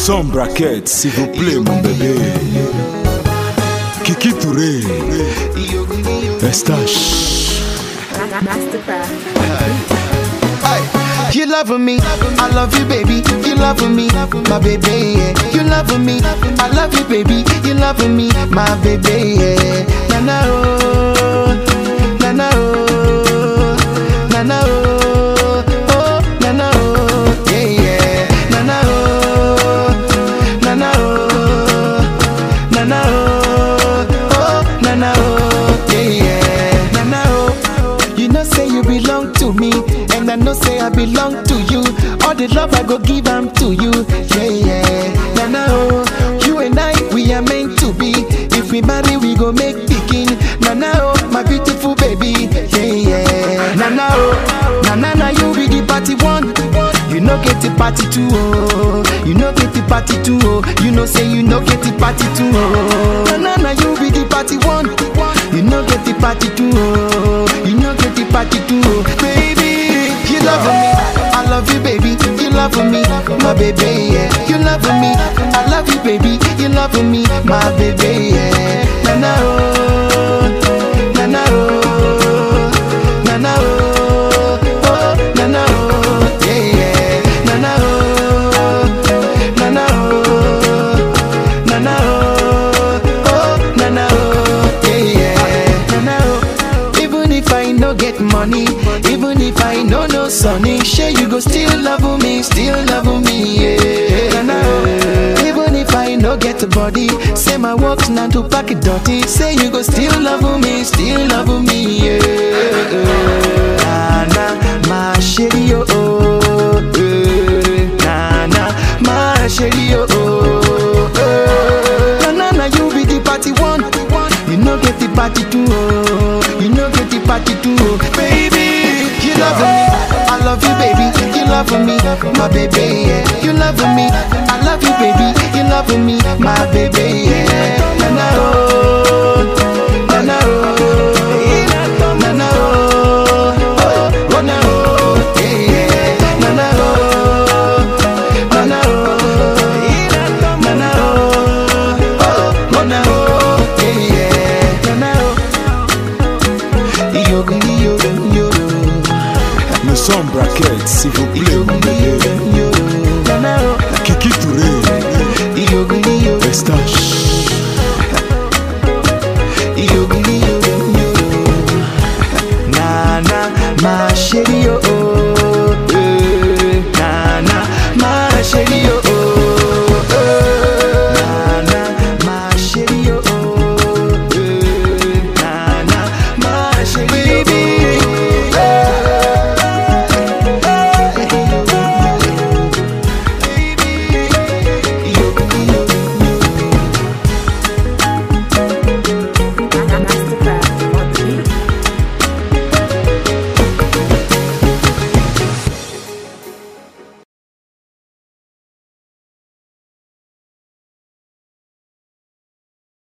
Sans braquette, s'il vous plaît, mon bébé. Kiki Touré, Estache. Mastercraft. You love me, I love you, baby. You love me, my baby. Yeah. You love me, I love you, baby. You love me, my baby. Yeah. Na na oh, na na oh, na na oh, oh na na oh, yeah yeah. Na na oh, na na oh, na na oh, oh na na oh, yeah yeah. Na na oh, you know say you belong to me, and I know say I belong to you. All the love I go give am to you, yeah yeah. Na na oh, you and I we are meant to be. If we marry, we go make pikin. Na na oh, my beautiful baby, yeah yeah. Na na oh, na na na you be the party one. You know get the party two oh, you know get the party two oh. You know say you know get the party two oh. Na na na you be the party one. You know get the party two oh, you know get the party two oh. Baby, you love me, I love you baby. You love me, my baby yeah. You love me, I love you baby. You love me, my baby yeah. Na na oh, na na oh, na na oh, oh na na oh, yeah yeah. Na na oh, na na oh, na na oh, oh na na oh, yeah yeah. Na na oh. Even if I no get money, even if I no no sunny, sure you go still love me, still love me, yeah. Na na oh. Even if I no get a body, say my work's not to pack it dirty, say you go still love me, still love me, yeah. Na na, my shady oh oh, eh. na na, my shady oh oh, eh. na na na you be the party one, you no get the party two oh, you no get the party two oh, baby, you love me, I love you baby, you love me, my baby, yeah. you love me, I love you baby, you love me, my baby, yeah. na na oh, na na oh, na na oh, oh, oh na oh, yeah, yeah. na na oh, na na oh, na na oh, oh, oh na oh, yeah, yeah. na na oh, yoga, yoga, yoga. Le son braquette, s'il vous plaît, mon bébé. Na na oh, Kiki Touré, yoga, yoga. Estache.